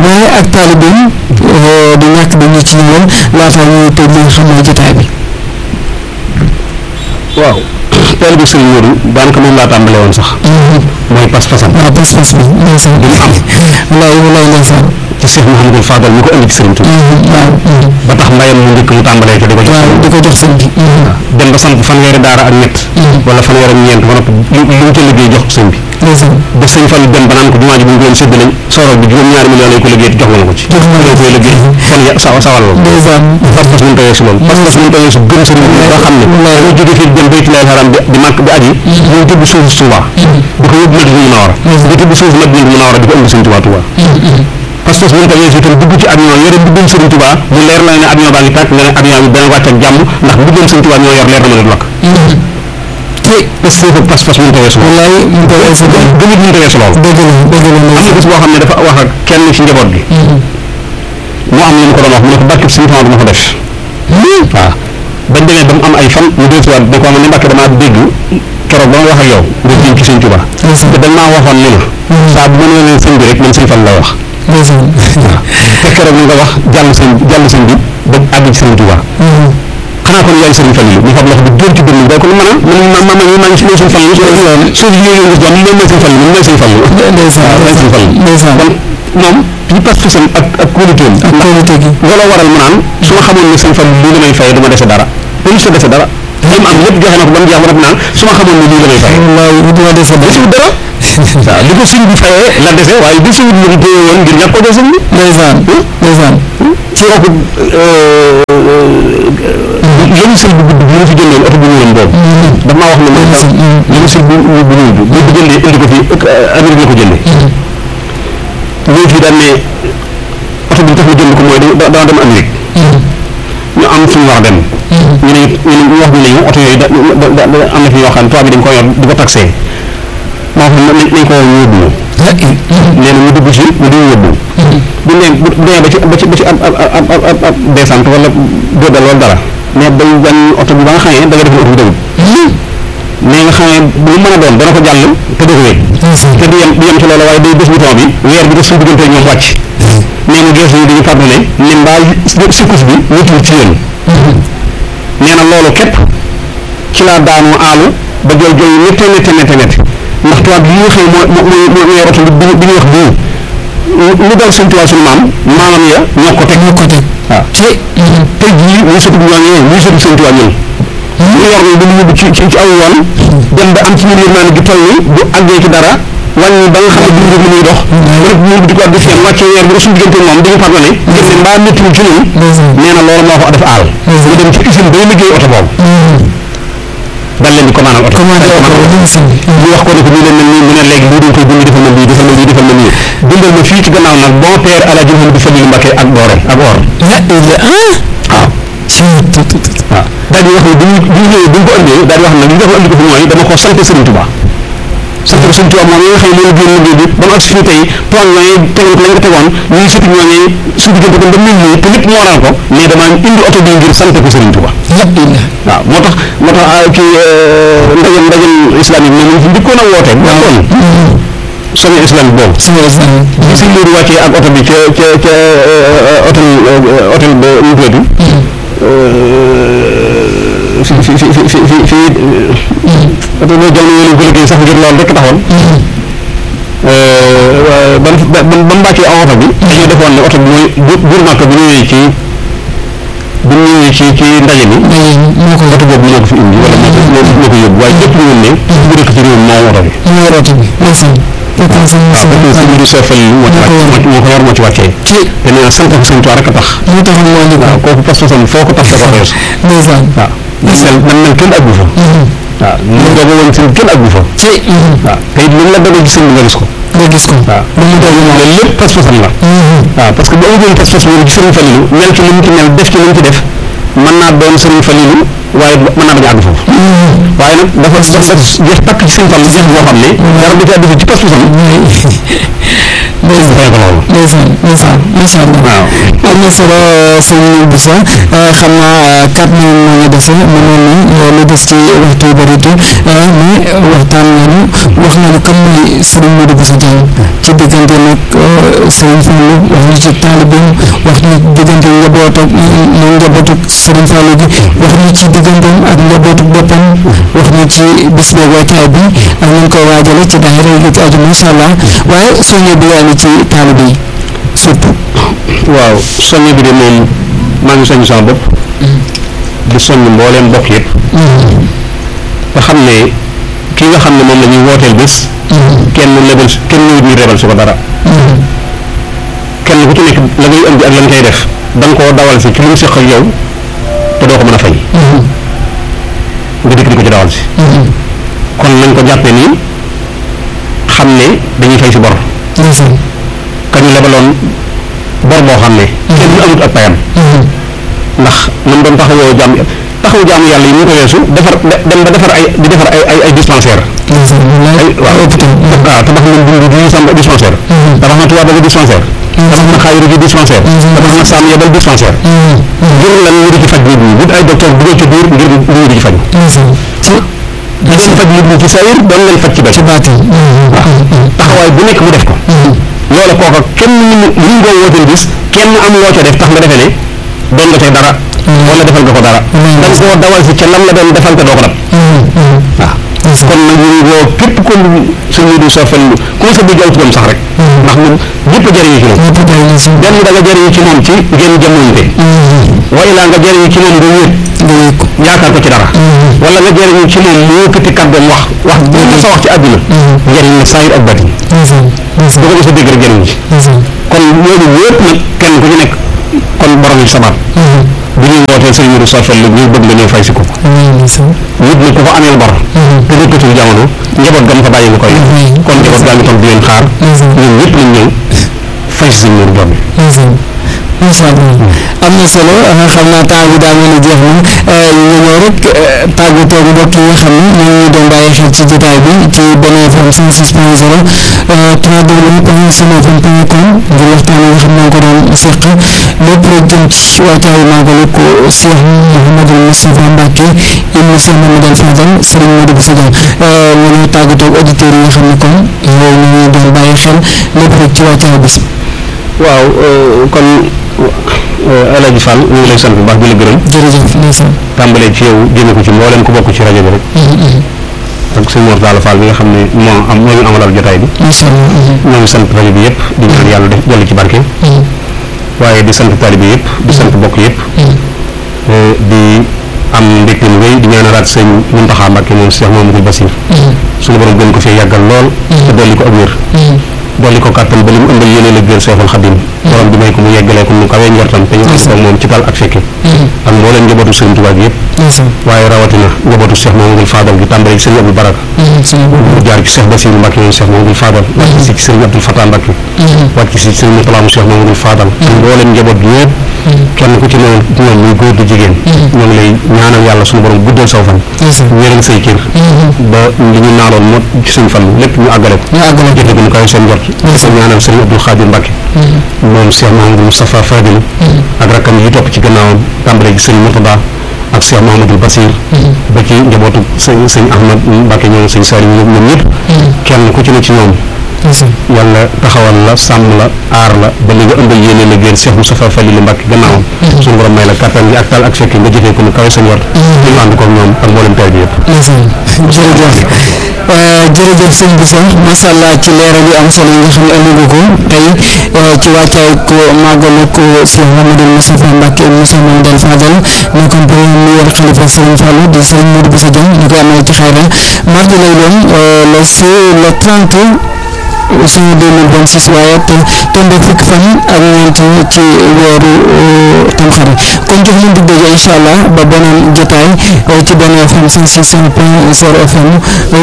waaye ak taalibeem du ñàkk dañu ci ñëwoon laata ñuy tëj li nga xam ne jotaay bi waaw teel bi sëriñ Modou daanaka moom laa tàmbale woon sax mooy pas-pasam waaw pas-pas bi ndeysaan bi mu am wallaay wallaay ndeysaan ci Cheikh Mouhamadou Fadal mi ko indi ci sëriñ Touba waaw ba tax mbayam mu njëkk mu tàmbalee ko di ko jox waaw di ko jox sëñ bi dem ba samp fanweeri daara ak ñett wala fanweeri ak ñeent ba noppi lu lu mu ca liggéey jox ko sëñ bi ndeysaan ba sëñ Fall dem ba naan ko jumaa ji bu ñu doon séddale sorol bi juróom-ñaari millions lañ ko liggéey jox nga ma ko ci Jox nga ma ko koy liggéey kon ya sawa sawal loolu ndeysaan pas-pas mënu tawee si loolu pas-pas mënu tawee si gëm sëriñ bi ba xam ne dañoo jóge fii dem baytulaal haram bi di màkk di aji ñoo tibb suuf si Touba di ko yóbbu Madina Munawara di tibb suuf Madina Munawara di ko indi sëñ Touba Touba pas-pas mënu tawee si itam dugg ci avion yore mbubbum sëriñ Touba mu leer la ne avion baa ngi tàkk nga ne avion bi dana wàcc ak jàmm ndax mbubbum sëriñ Touba ñoo yor leer na ma ne du lakk te parce que pas-pas mënu tawee si loolu wallaay mu ko weesu de gëmit mënu tawee si loolu dëgg la dëgg la am na ndeysaan bis boo xam ne dafa wax ak kenn ci njaboot gi mu am lu mu ko doon wax mu ne ko barke suñu temps dama ko def waaw bañ demee ba mu am ay fan mu dee siwaat ne ko am ne mbàkke damaa dégg keroog ba ma wax ak yow nga jëm ci sëñ Tuba te dañ maa waxoon ni ma saa bu ma nee leen sëñ bi rek man sëñ Fall la wax ndeysaan te keroog ni nga wax jàll sëñ jàll sëñ bi ba àgg ci sëñ Tuba xanaa kon yaay sëriñ Fall yi ñu xam loxo bi dóor ci dënn day ko lu mën a man ma ma ma maa ngi si sëñ Fall yi suuf yi yooyu gis doon moom mooy sëñ Fall yi moom mooy sëñ Fall yi ndeysaan waaw mooy sëñ Fall yi ndeysaan kon moom ci pas-pasam ak ak kóoluteem ak kóolute gi looloo waral mu naan su ma xamoon ne sëñ Fall lii la may fay du ma dese dara dañu sa dese dara li mu am lépp joxe na ko ba mu jeex ba noppi naan su ma xamoon ne lii la may fay wallaay du ma dese desiwut dara waaw li ko sëñ bi fayee la dese waaye desiwut lu mu téye woon ngir ñàkk ko jox sëñ bi ndeysaan ndeysaan ci kooku lañu sëñ bu gudd bi ñu fi jëndoon oto bu ñuulam boobu daf maa wax ne man sax lañu sëñ bu bu bu ñuul bi bu ko jëndee indi ko fii Amérique la ko jëndee ñëw fii daan ne oto bi tax ma jënd ko mooy da dama dem Amérique ñu am fu ñu war a dem ñu ne ñu ne ñu wax ñu ne oto yooyu da da da am na fi yoo xam ne tubaab bi dañ ko yor di ko taxé moo xam ne nañ ko woo ñu yóbbu ñu nee na ñu dugg ci ñu di yóbbu bu ne bu demee ba ci ba ci ba ci ab ab ab ab ab ab descente wala góodal wala dara mais day wan oto bi ba nga xamee da nga def ne oto bi dawul mais nga xamee bu mu mën a doon dana ko jàll te doo ko wéy te du yem du yem ci loolu waaye day bés bouton bi weer bi def suñu diggante ñoom wàcc nee na gees yi dañu pardonné ne mbaa sikkus bi wutul ci yéen nee na loolu képp ci laa daanu aalu ba jooy jooy métte métte métte métte ndax tubaab yi nga xam ne moo moo moo moo yor oto bi bi ñuy wax bii lu dal seen tubaab suñu maam maamam ya ñoo ko teg ñoo ko teg waaw ci tey jii muy sëtu ñooñu muy sëtu seen tubaab ñun ñu yor ni dañu yóbbu ci ci ci aw yoon dem ba am ci ñun yërmaane gi toll ni bu àggee ci dara wàññi ba nga xam ne duñu li muy dox rek ñu di ko def seen wàccee weer bi suñu diggante moom dañu pardonné gëm ne mbaa métti ci ñun nee na loolu moo ko def aal ñu dem ci usine bay liggéey oto boobu daal leen di commandal oto commandé oto ñu si ñu wax ko ne ko nii leen mel nii mu ne léegi lii dañ koy bind defal ma lii defal ma lii defal ma nii bindal ma fii ci gannaaw nag bon père El Hadj Mouhamadou Fadilou Mbacké ak doore ak or la ila ah waaw ci tut tut waaw daal di wax ne bi ñu bi ñu ñëwee bi ñu ko andee daal di wax ne li dafa andi ko fi mooy dama ko sant Serigne Touba sant ko Serigne Touba moom yi nga xam ne moom génn liggéey bi ba mu agsi fii tey tool ñooñee tegoon ko lañ ko tegoon ñuy sëti ñooñee suñu diggante kon ba mel nii te lépp moo waral ko mais dama indi oto bi ngir sant ko Serigne Touba la ila waaw moo tax moo tax ah, kii ndajem ndajem islamique moom ñu fi njëkkoon a woote bu amoon sommet islamique boobu ci islam bi sëñ Modou wàccee ak oto bi ca ca ca hôtel hôtel ba mu tuddati fi fi fi fi fi fi oto boobu jamono yooyu lañ ko liggéey sax ngir loolu rek taxoon ba mu ba ba mu wàccee ak oto bi dañoo defoon ne oto bi mooy bu buur Màkka bu ñëwee ci bu ñëwee ci ci ndaje mi ndaje moo ko oto boobu moo ko fi indi wala moo ko moo ko yóbbu waaye ñëpp ñu ne bu dëkk ci réew mi moo oto bi moo yor oto bi ndeysaan fekkoon sëñ Moussa waaw parce que sëñ bi soofal moo ci wàcc moo ko yor moo ci wàccee ci te nee na sant ko sëñ Tuubaa rek a tax moo taxoon moo indi ko waaw kooku pas-pasam foo ko tax da ko fees ndeysaan waaw man mel man mel kenn aggu fa waaw lu doog woon sëñ kenn aggu fa ci waaw te it lu la dogal ci sëñ bi nga gis ko nga gis ko waaw lu mu doog moom loolu lépp pas-pasam la waaw parce que bu amuloon pas-pas moom ci sëriñ Falilou mel ci li mu ci mel def ci li mu ci def mën naa doon sëriñ Falilou waaye mën naa bañ a àgg foofu waaye nag dafa dafa jeex takk ci sëriñ Fallu jeex boo xam ne dara du ci àddu ci pas-pasam ndeysaan fay ko loolu ndeysaan ndeysaan macha allah waaw am na solo sëñ Boussa xam naa quatre minutes moo ñu dese mu mel ni lu des ci waxtu yu bëri te mais waxtaan nañu wax nañu kan mooy Serigne Modou Bousso Dieng ci diggante nag Serigne Fallou wax ñu ci taalibeem wax ñu diggante njaboot ak moom njabootu Serigne Fallou gi wax ñu ci digganteem ak njabootu boppam wax ñu ci bis beeg wàccaay bi ak ñu koy waajale ci daayira yi ci aju macha allah waaye soññe bi yaa ngi ci taalibe yi surtout. waaw soññ bi de moom maa ngi soññ sama bopp di soññ mbooleem bokk yëpp nga xam ne kii nga xam ne moom la ñuy wooteel bés kenn lebal kenn ñëwut ñu rebal si ko dara kenn ku ci nekk la ngay indi ak la nga koy def da nga koo dawal si ci lu mu seq ak yow te doo ko mën a fay nga dikk di ko ci dawal si kon nañ ko jàppee nii xam ne dañuy fay si bor ndeysaan kañu lebaloon bor boo xam ne kenn amut ak payam ndax man doon taxawoo jaam taxawu jaamu yàlla yi ñu ko weesu defar de- dem ba defar ay di defar ay ay ay dispensaire ndeysaan wallaay waaw hôpital waaw tabax nañ dund di sam dispensaire tabax na tubaab ba dispensaire tabax na xaayiru gi dispensaire tabax na saam yebal dispensaire ngir lan ñu di ci faj nit ñi wut ay docteur dugal ci biir ngir nit ñi di ci faj ndeysaan ci di leen faj nit ñi ci sayir doon leen faj ci bay ci baatin taxawaay bu nekk mu def ko loola kooka kenn ñu ñu ñu ngoo wooteel bis kenn am loo ca def tax nga defee ne doon nga tey dara wala defal nga ko dara da nga koo dawal si ca lam la doon defal te doo ko dab waaw kon nag ñu ngi woo képp ko sëñ bi du soofel ku ma sa bëgg aw turam sax rek ndax moom ñëpp a jëriñu ci moom ñëpp jëriñu si benn da nga jëriñu ci moom ci ngeen jamonte wa ilaa nga jëriñu ci moom nga wéet nga yëg ko yaakaar ko ci dara wala nga jëriñu ci moom mu yëkkati kàddoom wax wax bu ma sa wax ci àdduna njëriñ la saayir ak batin ndeysaan bu ndeysaan ko mos a dégg rek jëriñu ci ndeysaan kon ñooñu ñëpp nag kenn ku ci nekk kon borom yi sabaat bu ñuy wootee sëñ Modou Sofel la ñu bëgg nga ñëw fay si ko wallaay ndeysaan nit ñi ku ko ameel bor te nekkatul jamono njaboot gam fa bàyyi nga koy kon njaboot gaa ngi toog di leen xaar ñun ñëpp nañ ñëw fay si sëñ Modou bor bi ndeysaan macha allah am na solo xam naa temps bi daa mel ni jeex na ñu ñëw rek tàggatoo mbokk yi nga xam ne ñoo ngi doon bàyyi xel ci jotaay bi ci Benno FM 106 point 0 www.sunfm.com ngir waxtaan yi nga xam ne ko doon seq lépp rek jëm ci waajtaayu màggalu ko Cheikh Mouhamadou Moustapha Mbacké ibnu Cheikh Mamadou Fadal Serigne Modou Bousso Dieng ñu ñëw tàggatoo ak auditeurs yi nga xam ne kon yow ñu ngi doon bàyyi xel lépp rek ci waajtaayu bis waaw kon El Hadj Fall ñu ngi lay sant bu baax di la gërëm jërëjëf ndeysaan tàmbalee ci yow jëme ko ci mbooleem ku bokk ci rajo bi rek ak sëñ Mor Talla Fall bi nga xam ne moo am moo ñu amalal jotaay bi macha allah ñoo ngi sant rajo bi yëpp di ñaan yàlla def dolli ci barke waaye di sant taalibe yëpp di sant bokk yëpp di am mbégte mu rëy di ñaanalaat sëñ Muntaxa Mbàkke moom Cheikh Mamadou Bassir suñu borom gën ko fee yàggal lool te dolli ko ak wér dolli ko kàttan ba li mu ëmbal yéene la gër Seexul Xadim borom bi may ko mu yeggalee ko mu kawee njortam te ñu ànd ko moom ci tal ak fekke ak mbooleem njabootu sëriñ Tuubaa gi yëpp ndeysaan waaye rawatina njabootu Cheikh Mamadou Fadal gi tàmbale ci sëriñ Abdou Baraka suñu bopp mu jaar ci Cheikh Bassirou Mbacke moom Cheikh Mamadou Fadal wàcc si ci sëriñ Abdoul Fatah Mbacke wàcc si ci sëriñ Moutala mu Cheikh Mamadou Fadal ak mbooleem njaboot gi yëpp kenn ku ci ne ñoom muy góor di jigéen ñoo ngi lay ñaanal yàlla suñu borom guddal saw fan ndeysaan wéral say cër ba li ñu naaloon moo ci suñ fan lépp ñu àggale ko ñu àggale ko jëfe ko ñu kawe seen njort dafa ñaanal sëriñ Abdoul Khadir Mbacke moom Cheikh Mahamadou Moustapha Fadil ak rakkam yi topp ci gannaawam tàmbale ci sëriñ Murtada ak Cheikh Mahamadou Bassir ba ci njabootu sëñ sëñ Ahmad Mbacke ñoom sëñ Sari ñoom ñoom ñëpp kenn ku ci ne ci ñoom ndeysaan yàlla taxawal la sàmm la aar la ba li nga ëmbal yéene la génn Cheikh Moustapha Fadil Mbacke gannaawam suñu borom may la kattan gi ak tal ak fekke nga jëfee ko mu kawe seen njort ñu ànd ko ak ñoom ak mboolem tay bi yëpp ndeysaan jërëjëf jërëjëf sëñ bi sax macha allah ci leeral yu am solo yi nga xam ne andi nga ko tey ci wàccaay ko màggalu ko Cheikh Mamadou Moustapha Mbacké Moussa Mamadou Fadal nekkoon premier xalifa Serigne Fallou di Serigne Modou Bousso Dieng ñu koy amal ci xayra mardi lay doon le c le 30 juin 2026 waaye te tombe fukki fan ak ñeent ci weeru tamxarit kon jox leen dig daje incha allah ba beneen jotaay ci benn FM 106 point 0 FM